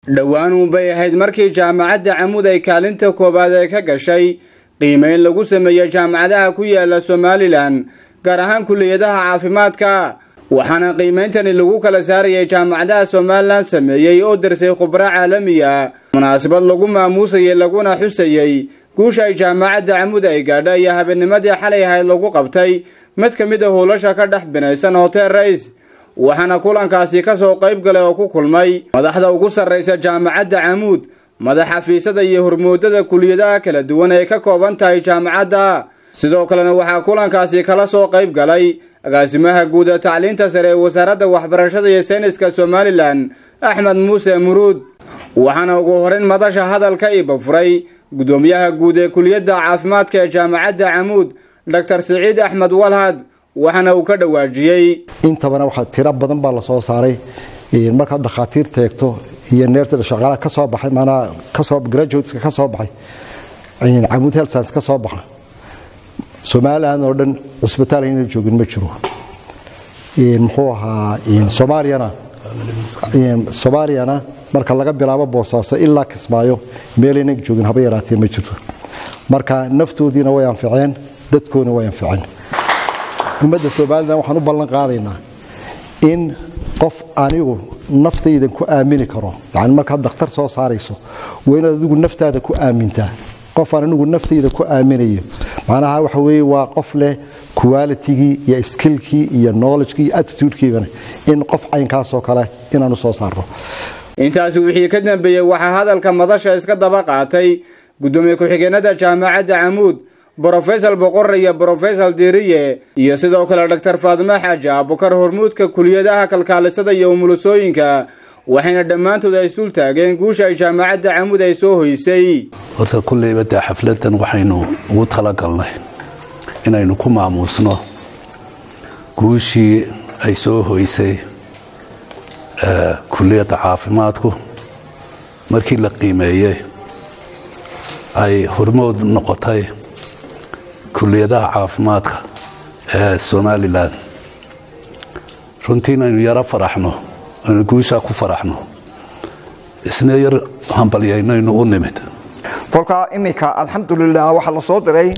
dhowaan bay ahayd markii jaamacadda camuud ay kaalinta koowaad ee ka gashay qiimeyn lagu sameeyey jaamacadaha ku yaala somalilan gaar ahaan kulliyadaha caafimaadka waxaana qiimeyntani lagu kala saarayay jaamacadaha somalilan sameeyey oo darsay khubro caalamiya munaasabad lagu maamuusayay laguna xusayey guusha ay jaamacadda camuud ay gaadha iyo habeennimadii xalay ahayd lagu qabtay mid ka mid a howlasha ka dhex binaysan hotel rais waxaana kulankaasi ka soo qayb galay oo ku kulmay madaxda ugu sarraysa jaamacadda camuud madax xafiisyada iyo hormoodada kuliyadaha kala duwan ay ka kooban tahay jaamacadda sidoo kalena waxaa kulankaasi kala soo qayb galay agaasimaha guud ee tacliinta sare ee wasaaradda waxbarashada iyo sayniska somalilan axmed muuse muruud waxaana ugu horeyn madasha hadalka iba furay guddoomiyaha guud ee kuliyadda caafimaadka ee jaamacadda camuud doctor siciid axmed walhad waxaana uu ka dhawaajiyey intabana waxaa tiro badan baa la soo saaray markaad dhakhaatiirta eegto iyo neertada shaqaalaha ka soo baxay maanaa kasoo graduateska ka soo baxay camuud health science ka soo baxa somaliland oo dhan cusbitaal ayna joogin ma jiro muxuu ahaa soomaaliyana soomaaliyana marka laga bilaabo boosaaso ilaa kismaayo meelayna joogin haba yaraatee ma jirto marka naftoodiina way anficeen dadkoona way anficeen ummadda somalilan waxaan u ballan qaadaynaa in qof anigu naftaydan ku aamini karo yani markaad dakhtar soo saarayso waa inaad adigu naftaada ku aamintaa qofaan anigu naftayda ku aaminayo macnaha waxa weye waa qof leh qualitigii iyo skillkii iyo knowledgekii iyo attitudekiibana in qof caynkaasoo kale inaanu soo saarno intaasi wixii ka dambeeyey waxaa hadalka madasha iska daba qaatay guddoomiye ku-xigeenada jaamacadda camuud brofesor boqore iyo brofesor diriye iyo sidoo kale doctor faadime xaaji abukar hormuudka kuliyadaha kalkaalisada iyo umulusooyinka waxayna dhammaantood ay isdul taageen guusha ay jaamacadda camuud ay soo hoysay horta kulleyba dee xafladan waxaynu ugu talagalnay inaynu ku maamuusno guushii ay soo hoysay kuliyadda caafimaadku markii la qiimeeyey ay hormood noqotay kuliyadaha caafimaadka ee somalilan runtii inaynu yaro faraxno aynu guushaa ku faraxno isna yar hambalyaynaynu u nimid kolkaa iminka alxamdulilah waxaa la soo diray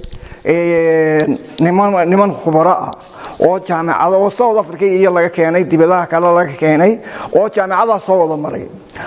niman khubaro ah oo jaamacada oo south africa iyo laga keenay dibadaha kale laga keenay oo jaamacadaha soo wada maray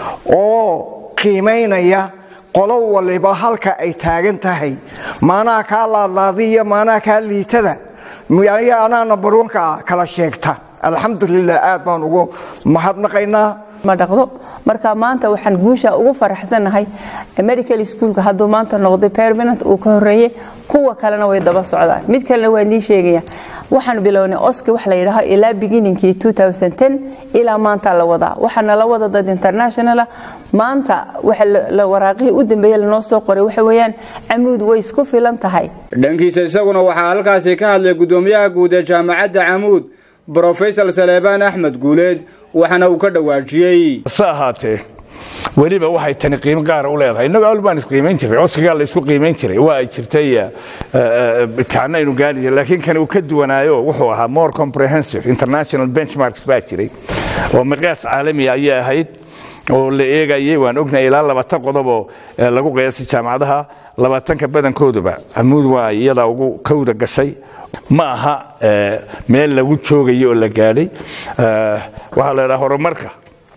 oo qiimaynaya qolo waliba halka ay taagan tahay maanaha kaa laadlaadiyo maanaha kaa liitada anaa nambarwanka ah kala sheegta alxamdulilah aad baan ugu mahadnaqaynaa ma dhaqdo marka maanta waxaan guusha ugu faraxsanahay medical schoolka hadduu maanta noqday permanent uu ka horeeyey kuwa kalena way daba socdaan mid kalena waa nii sheegaya waxaan bilownay oski wax la yidhaaho ilaa beginningkii ilaa maanta la wadaa waxaana la wada dad internationala maanta waraaqihii u dambeeye lanoo soo qoray waxa weeyaan camuud way isku filan tahay dhankiisa isaguna waxaa halkaasi ka hadlay guddoomiyaha guud ee jaamacadda camuud brofesor saleebaan axmed guuleed waxaana uu ka dhawaajiyey se ahaatee weliba waxay tani qiimo gaara u leedahay innagu awal baan isqiimayn jiray codsigaa la isku qiimayn jiray waa ay jirtay imtixaano aynu gaari jiray laakiin kani uu ka duwanaayo wuxuu ahaa more comprehensive international benchmarks baa jiray oo miqyaas caalamiya ayay ahayd oo la eegayay waan ognahay ilaa labaatan qodoboo lagu qiyaasay jaamacadaha labaatanka badankooduba camuud waa iyadaa ugu kowda gashay ma aha meel lagu joogayo oo la gaadhay waxaa la ydhaha horumarka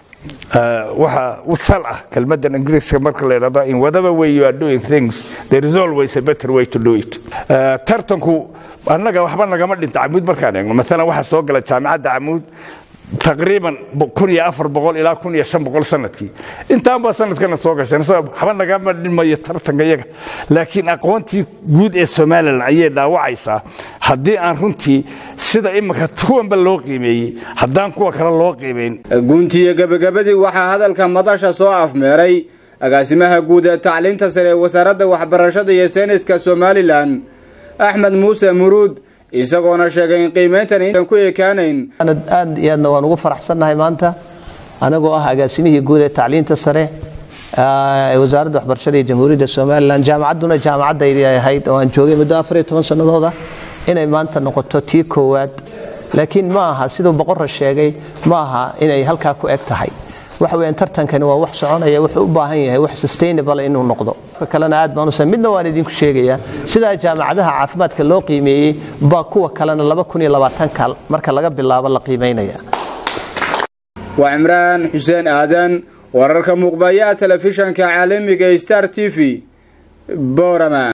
waxa u sal ah kelmaddan ingiriiska marka la ydhahdo in whatever way you are doing things there is always a better way to do it tartanku annaga waxba nagama dhinta camuud markaan eegno maalan waxaa soo gala jaamacadda camuud taqriiban kun iyo afar boqol ilaa kun iyo shan boqol sanadkii intaanbaa sanadkana soo gasheen waxba nagama dhimayo tartanka iyaga laakiin aqoontii guud ee somalilan ayay dhaawacaysaa haddii aan runtii sida iminka kuwanba loo qiimeeyey haddaan kuwa kale loo qiimayn guntiyo gebagabadii waxaa hadalka madasha soo afmeeray agaasimaha guud ee tacliinta sare ee wasaaradda waxbarashada iyo sayniska somalilan axmed muuse muruud isagoona sheegay in qiimayntan intan ku ekaanayn aad iyo aadna waan ugu faraxsannahay maanta anagoo ah agaasimihii guud ee tacliinta sare ee wasaaradda waxbarashada iyo jamhuuriyadda somalilan jaamacadduna jaamacaddaydii ay ahayd oo aan joogay muddo afar iyo toban sannadooda inay maanta noqoto tii koowaad laakiin ma aha siduu boqorra sheegay ma aha inay halkaa ku eg tahay waxa weeyaan tartankani waa wax soconaya wuxuu u baahan yahay wax sustainable inuu noqdo ka kalena aad baan u san midna waan idinku sheegayaa sidaa jaamacadaha caafimaadka loo qiimeeyey baa kuwa kalena laba kun iyo labaatanka marka laga bilaabo la qiimeynaya waa cimraan xuseen aadan wararka muuqbayaha telefishanka caalamiga star t v boorama